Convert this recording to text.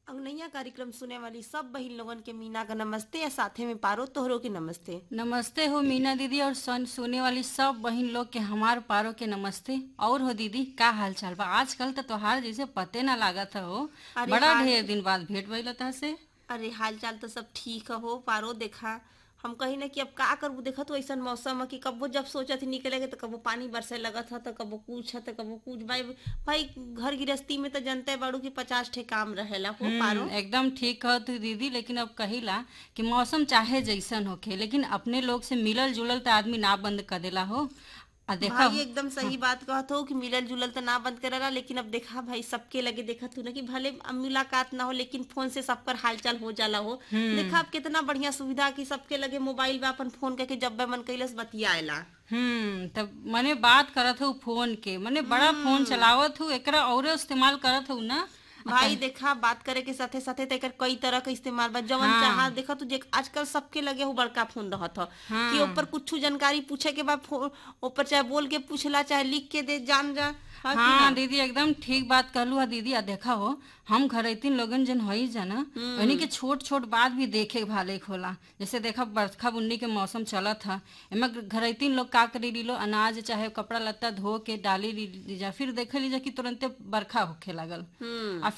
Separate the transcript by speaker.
Speaker 1: अंगनैया कार्यक्रम सुने वाली सब बहिन लोगन के मीना का नमस्ते या साथे में पारो तोहरो के नमस्ते
Speaker 2: नमस्ते हो मीना दीदी और सन सुने वाली सब बहन लोग के हमार पारो के नमस्ते और हो दीदी का हाल चाल बा आजकल तो तोहार जैसे पते ना लागत हो
Speaker 1: अरे
Speaker 2: बड़ा
Speaker 1: हाल-
Speaker 2: ढेर दिन बाद भेंट भइल था से
Speaker 1: अरे हाल चाल तो सब ठीक हो पारो देखा हम कही ना कि अब का करबू देखा तो ऐसा मौसम है कि कबो जब सोचत निकले के तो कबो पानी बरसे लगत है तो कबो कुछ है तो कबो कुछ भाई भाई घर गृहस्थी में तो जनते बाड़ू कि पचास ठे काम रहेला हो पारो
Speaker 2: हम्म, एकदम ठीक कह तू दीदी लेकिन अब कहिला कि मौसम चाहे जैसन होखे लेकिन अपने लोग से मिलल जुलल तो आदमी ना बंद कर देला हो आ देखा
Speaker 1: भाई एकदम सही बात कहत हो कि मिलल जुलल तो ना बंद करेला लेकिन अब देखा भाई सबके लगे देखा तू ना कि भले अब मुलाकात ना हो लेकिन फोन से सबकर हालचाल हो जाला हो देखा अब कितना बढ़िया सुविधा कि सबके लगे मोबाइल में अपन फोन करके जब बे मन कैलस बतियाएला
Speaker 2: हम्म तब मने बात करत हूँ फोन के मने बड़ा फोन चलावत हूँ एकरा और इस्तेमाल करत हूँ ना
Speaker 1: भाई देखा बात करे के साथे साथे तो एकर कई तरह के इस्तेमाल बा जवन
Speaker 2: हाँ।
Speaker 1: चाहा देखा तू जे आजकल सबके लगे हो बड़का फोन रहत हो
Speaker 2: हाँ।
Speaker 1: कि ऊपर कुछ जानकारी पूछे के बाद फो- ऊपर चाहे बोल के पूछला चाहे लिख के दे जान जा हाँ कि
Speaker 2: हाँ
Speaker 1: ना?
Speaker 2: दीदी एकदम ठीक बात कहलू हा दीदी आ देखा हो हम घरैतीन लोगन जन हई जाना उन्हीं के छोट छोट बात भी देखे भाले होला जैसे देखा बरखा बुन्नी के मौसम चलत था एमे घरैतीन लोग का करी लीलो अनाज चाहे कपड़ा लत्ता धो के डाली ली ली जा फिर देखे लीजा कि तुरंते बरखा होखे लागल
Speaker 1: हम्म
Speaker 2: आ